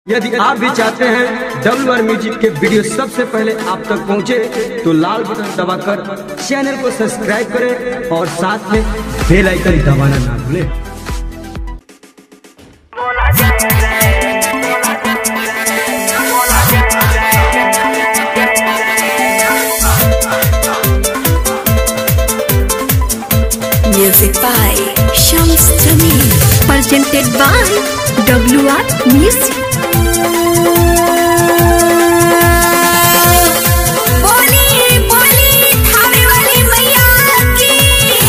यदि आप भी चाहते हैं डब्ल्यू आर म्यूजिक के वीडियो सबसे पहले आप तक पहुंचे तो लाल बटन दबाकर चैनल को सब्सक्राइब करें और साथ में बेल आइकन दबाना ना भूलें Music by Shams Jamil. Presented by WR Music. बोली बोली थावे वाली मैया की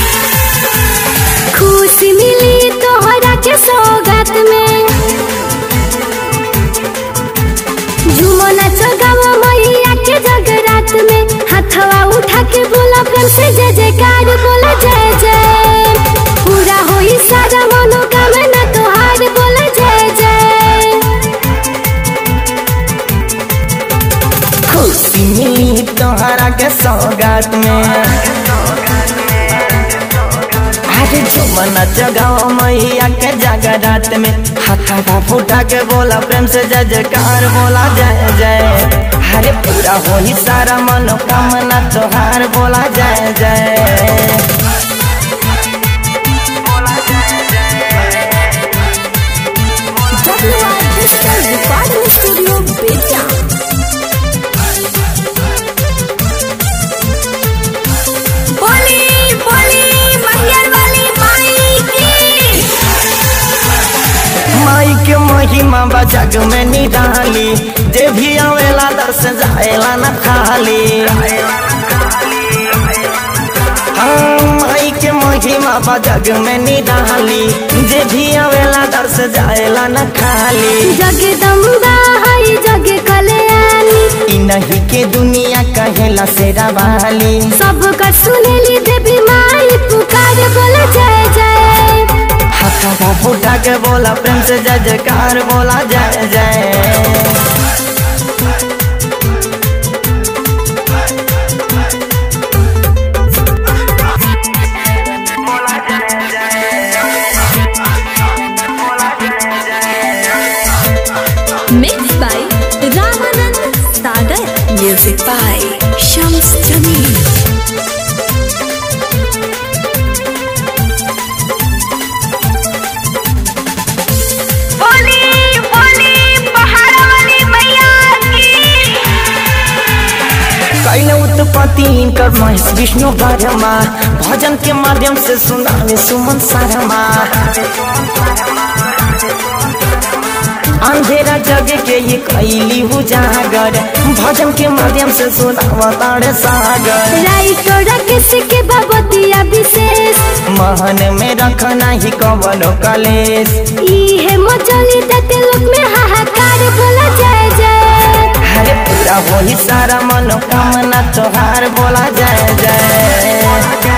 खुशी मिली तोहरा के सौगात में झूमो नाच गावो मैया के जगरात में हाथवा उठा के बोला प्रेम से जय जयकार बोला जय जय पूरा होई सारा मनोकामना तोहार बोला जय जय खुशी मिली तोहरा के सौगात में अरे झुमना जगाओ मैया के जगरात में हाथा फूटा के बोला प्रेम से जय जयकार बोला जय जय अरे पूरा होई सारा मनोकामना तोहार बोला जय जय WR Digital Recording Studio Betia बोली बोली महियर वाली माई की माई के महिमा बा जग में निराली जे भी आवेला दर्श जाएला न खाली हाँ, माई के महिमा बा जग में निराली जे भी आवेला दर्श जाएला न खाली जगदम्बा हई जग कल्याणी इ नहीं के दुनिया कहेला सेरा वाली सबका सुनेली देवी माई पुकार बोले जय जय हाथा फूटा के बोला प्रेम से जय जयकार बोला जय जय Mixed by Ramanand Sagar. Music by Shams Jamil. बोली बोली पहाड़ वाली मैया की कैल उत्पत्ति इनकर महेश विष्णु वर्मा भजन के माध्यम से सुनावे सुमन शर्मा अंधेरा जग के ये कैली उजागर भजन के माध्यम से सुनावा तारे सागर राइटो राकेश के बाबतिया विशेष महन में रखना ही कवनो कलेश इहे मचली तते लोक में हाहाकार बोला जय जय हरे पूरा होई सारा मनोकामना तोहार बोला जय जय